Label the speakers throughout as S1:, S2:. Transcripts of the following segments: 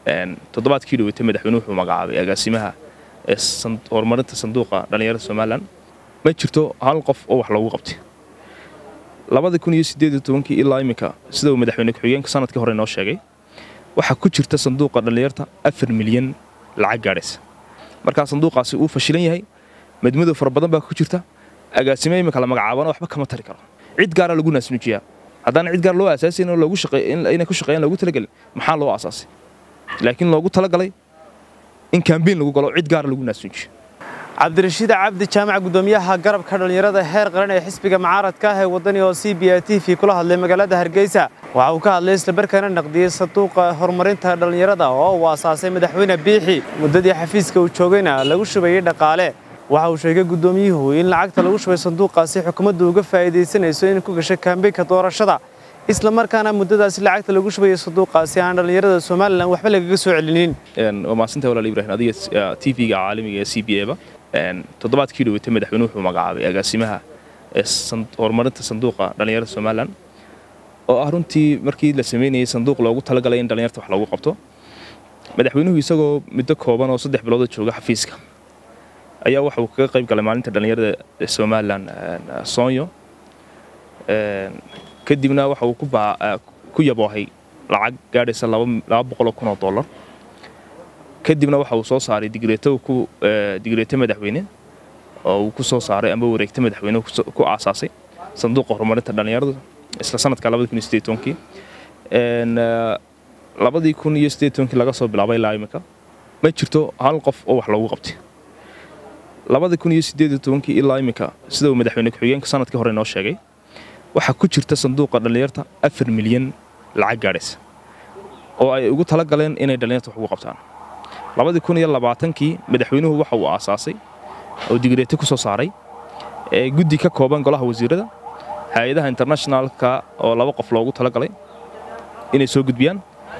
S1: toddobaadkii dhaweytay madaxweynuhu wuxuu magacaabay agaasimaha ee horumarinta sanduuqa dhallinyarada somalilan ma jirto hal qof oo wax loogu qabtay labada kun iyo sideed iyo tobankii ilaa iminka sida uu madaxweyne ku-xigeenka sanadkii hore inoo sheegay waxaa ku jirta sanduuqa dhallinyarta afar milyan lacag gaadhaysa markaa sanduuqaasi uu fashilan yahay madmadow fara badan baa ku jirta agaasime iminka la magacaabana waxba kama tari karo cid gaara lagu naasnuujiyaa haddaan cid gaar loo aasaasayn oo loogu inay ku shaqeeyaan loogu talagelin maxaa loo aasaasay laakiin loogu talagalay in kambeyn lagu galo cid gaara lagu naasnuujiyo
S2: cabdirashiid cabdi jaamac gudoomiyaha garabka dhallinyarada heer qaran ee xisbiga mucaaradka ah ee wadani oo c b a t v kula hadlay magaalada hargeysa waxa uu ka hadlay islamarkaana naqdiyey sanduuqa horumarinta dhallinyarada oo uu aasaasay madaxweyne biixi muddadii xafiiska uu joogayna lagu shubayey dhaqaale waxa uu sheegay gudoomiyuhu in lacagta lagu shubay sanduuqaasi xukuumaddu uga faa'iidaysanayso in ku gashay kambeynka doorashada isla markaana muddadaasi lacagta lagu shubayay sanduuqaasi aan dhallinyarada somalilan waxba lagaga soo celinin
S1: waa maasanta walaal ibrahim adiga t v-ga caalamiga ee c b a ba toddobaadkii dhaweytay madaxweynuhu wuxuu magacaabay agaasimaha ee horumarinta sanduuqa dhallinyarada somalilan oo ah runtii markii la sameynayay sanduuq loogu talagalay in dhallinyarta wax loogu qabto madaxweynuhu isagoo muddo kooban oo saddex bilooda jooga xafiiska ayaa waxa uu kaga qayb galay maalinta dhallinyarada somalilan soonyo kadibna waxa uu ku yaboohay lacag gaadhaysa laba boqoloo kun oo dollar kadibna waxa uu soo saaray digreeto digreeto madaxweyne oo uu ku soo saaray amba wareegta madaxweyne ku aasaasay sanduuqa horumarinta dhallinyarada isla sanadka labadii kun iyo sideed tobankii labadii kun iyo sideed tobankii laga soo bilaabay ilaa imika ma jirto hal qof oo wax loogu qabtay labada kun iyo sideed iyo tobankii ilaa iminka sida uu madaxweyne ku-xigeenka sanadkii hore inoo sheegay waxaa ku jirta sanduuqa dhallinyarta afar milyan lacag gaadhaysa oo ay ugu tala galeen inay dhallinyarta wax ugu qabtaan labadii kun iyo labaatankii madaxweynuhu waxa uu aasaasay oo digreete ku soo saaray ee guddi ka kooban golaha wasiirada hay-adaha internationalka oo laba qof loogu talagalay inay soo gudbiyaan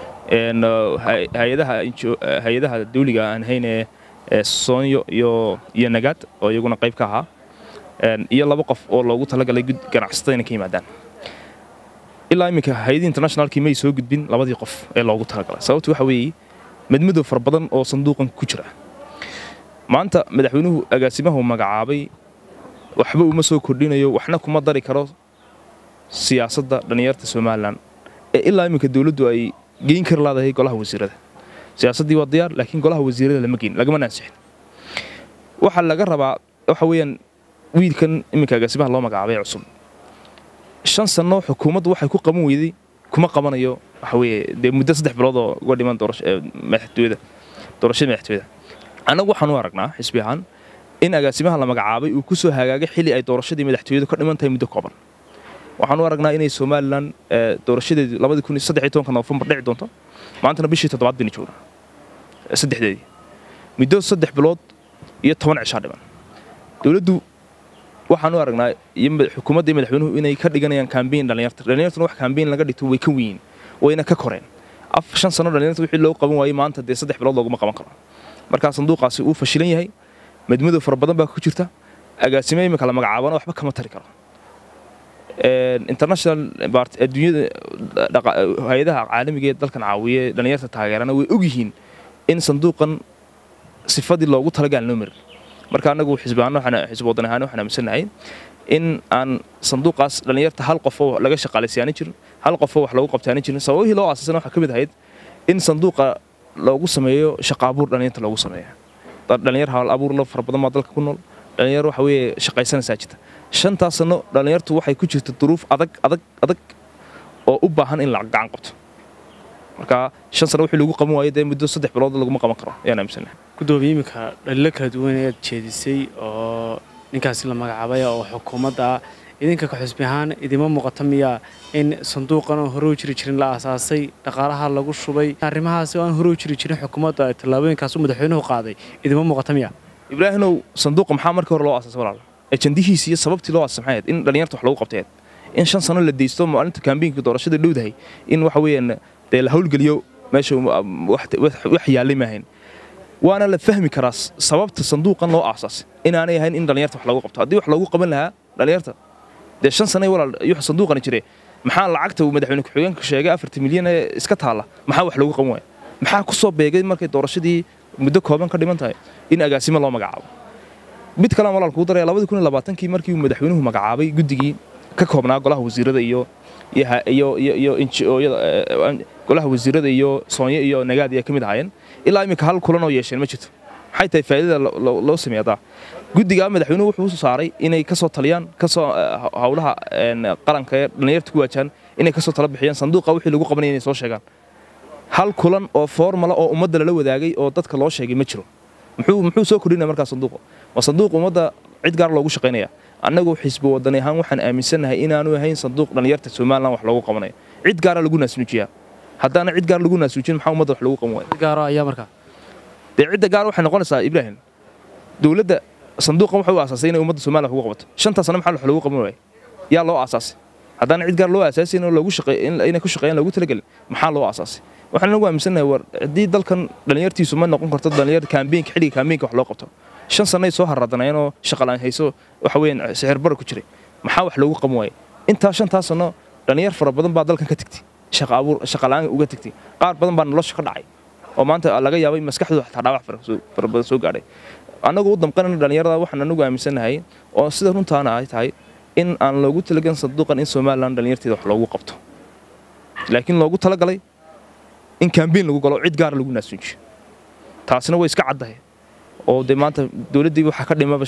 S1: hay-adaha dawliga aan hayn ee soonyo iyo nagaad oo iyaguna qayb ka ahaa iyo laba qof oo loogu talagalay ganacsatada inay ka yimaadaan ilaa iminka hay-adii internationalkii may soo gudbin labadii qof ee loogu talagalay sababtu waxa weeye madmadow fara badan oo sanduuqan ku jira maanta madaxweynuhu agaasimahu magacaabay waxba uma soo kordhinayo waxna kuma dari karo siyaasadda dhallinyarta somalilan ee ilaa iminka dowladdu ay geyn kari laadahay golaha wasiirada siyaasaddii waa diyaar laakiin golaha wasiirada lama geyn lagama nansixin waxaa laga rabaa waxa weeyaan wiilkan iminka agaasimaha loo magacaabay cusub shan sanno xukuumaddu waxay ku qaban weyday kuma qabanayo waxa weeye dee muddo saddex bilood oo uga dhiman madaxtooyada doorashada madaxtooyada annagu waxaan u aragnaa xisbi ahaan in agaasimaha la magacaabay uu ku soo hagaagay xilli ay doorashadii madaxtooyadu ka dhiman tahay muddo kooban waxaan u aragnaa inay somalilan doorashadeedii labadii kun iyo saddex iyo tobanka noofembar dhici doonto maantana bishii toddobaad baynu joognaa saddexdeedii muddo saddex bilood iyo toban cishaa dhiman dowladdu waxaan u aragnaa xukuumadda iyo madaxweynuhu inay ka dhiganayaan kambeyn dhallinyarta dhallinyartuna wax kambeyn laga dhigto way ka weyn wayna ka koreen af shan sano dhallinyarta wixii loo qaban waayey maanta dee saddex bilood looguma qaban karo markaa sanduuqaasi uu fashilan yahay madmadow fara badan baa ku jirta agaasime iminka la magacaabana waxba kama tari karo international adduunyada hay-adaha caalamiga ee dalkan caawiye dhallinyarta taageerana way ogyihiin in sanduuqan sifadii loogu talagaan loo marin marka anagu xisbi wadan ahaan waxaan aaminsannahay in aan sanduuqaas dhallinyarta hal qofoo laga shaqaalaysiyaani jirin hal qofoo wax loogu qabtaani jirin sababihii loo aasaasan waxaa ka mid ahayd in sanduuqa loogu sameeyo shaqaabuur dhallinyarta loogu sameeyo dhallinyar hal abuur la fara badan baa dalka ku nool dhallinyar waxa weeye shaqaysanaysaa jirta shantaas sano dhallinyartu waxay ku jirta duruuf adag adag adag oo u baahan in la gacan qabto marka shan sano wixii lagu qaban waayo dee muddo saddex bilood laguma qaban karo ayaan aaminsannahay
S2: gudoomiye iminka dhalilo kala duwan ayaad jeedisay oo ninkaasi la magacaabay oo xukuumadda idinka ka xusbi ahaan idima muuqata miyaa in sanduuqan oo hore u jiri jirin la aasaasay dhaqaalaha lagu shubay arrimahaasi oo aan hore u jiri jirin xukuumadda tallaabooyinkaasu madaxweynuhu qaaday idima muuqata miyaa
S1: ibraahinow sanduuqa maxaa markii hore loo aasaasay walaal ejandihiisi iyo sababtii loo aasasay maxay ahayd in dhallinyarta wax lagu qabtay in shan sano la deysto maalinta kaambiinka doorashada dhowdahay in waxa weeyaan dee la howlgeliyo meesha wax yaallay maahayn waana la fahmi karaa sababta sanduuqan loo aasaasay inaanay ahayn in dhallinyarta wax lagu qabto haddii wax loogu qaban lahaa dhallinyarta dee shan sanay walaal iyo sanduuqani jire maxaa lacagta uu madaxweyne ku-xigeenka sheegay afartan milyan ee iska taalla maxaa wax loogu qaban waaya maxaa ku soo beegay markay doorashadii muddo kooban ka dhiman tahay in agaasimo loo magacaabo mid kalean walaal kuu daraya labadii kun iyo labaatankii markii uu madaxweynuhu magacaabay guddigii ka koobnaa golaha wasiirada iyo iyo iyo iyo golaha wasiirada iyo soonyo iyo nagaad ay ka mid ahaayeen ilaa iminka hal kulan oo yeesheen ma jirto maxay tahay faa'iidada loo sameeyadaa guddigaa madaxweynuhu wuxuu saaray inay ka soo taliyaan kasoo howlaha qaranka ee dhallinyarta ku waajahan inay ka soo tala bixiyaan sanduuqa wixii lagu qabanaya inay soo sheegaan hal kulan oo formala oo ummadda lala wadaagay oo dadka loo sheegay ma jiro muxuu muxuu soo kordhinaya markaa sanduuqa waa sanduuq ummadda cid gaar loogu shaqaynaya annagu xisbi wadani ahaan waxaan aaminsannahay inaanu ahayn sanduuq dhallinyarta somalilan wax loogu qabanayo cid gaara lagu naasnuujiyaa haddaana cid gaar lagu naasnuujin maxaa ummadda wax loogu qaban waaya
S2: gaaro ayaa markaa
S1: dee cidda gaar waxay noqonaysaa ibraahim dowladda sanduuqan waxay u aasaasay inay ummadda somalilan wax ugu qabato shanta sano maxaa wax loogu qaban waaya yaa loo aasaasay haddaana cid gaar loo aasaasay in loogu shaqeey inay ku shaqeeyaan loogu talagelin maxaa loo aasaasay waxaan nagu aaminsannahay war haddii dalkan dhallinyartiisu ma noqon karto dhallinyar kaambeynka xilliga kaambeynka wax loo qabto shan sanay soo harradanayeen oo shaqalaan hayso waxa weeyaan sixir bara ku jiray maxaa wax loogu qaban waayay intaa shantaa sano dhallinyar fara badan baa dalkan ka tegtay shaqa abuur shaqa la'aan uga tegtay qaar badan baa nolosha ka dhacay oo maanta laga yaabay maskaxdooda xataa dhaawac fara badan soo gaadhay annagu u damqanayna dhallinyarada waxaan anagu aaminsannahay oo sida runtaana ay tahay in aan loogu talagelin sanduuqan in somalilan dhallinyarteeda wax loogu qabto laakiin loogu talagalay in kaambeyn lagu galo cid gaara lagu naasuujiyo taasina way iska caddahay oo dee maanta dowladdii waxaa ka dhimaba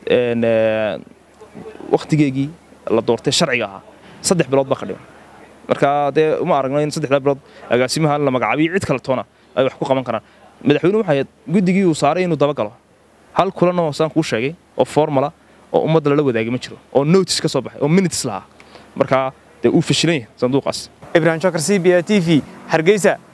S1: wakhtigeegii la doortay sharciga ahaa saddex bilood baa ka dhiman marka dee uma aragno in saddexdaa bilood agaasimaha la magacaabiyo cid kale toona ay wax ku qaban karaan madaxweynuhu waxay ahayd guddigii uu saaray inuu dabagalo hal kulan oo saan kuu sheegay oo formala oo ummadda lala wadaagay ma jiro oo notice ka soo baxay oo minutes lahaa marka dee uu fashilan yahay sanduuqaas
S2: ibrahim shakar c b a t v hargeysa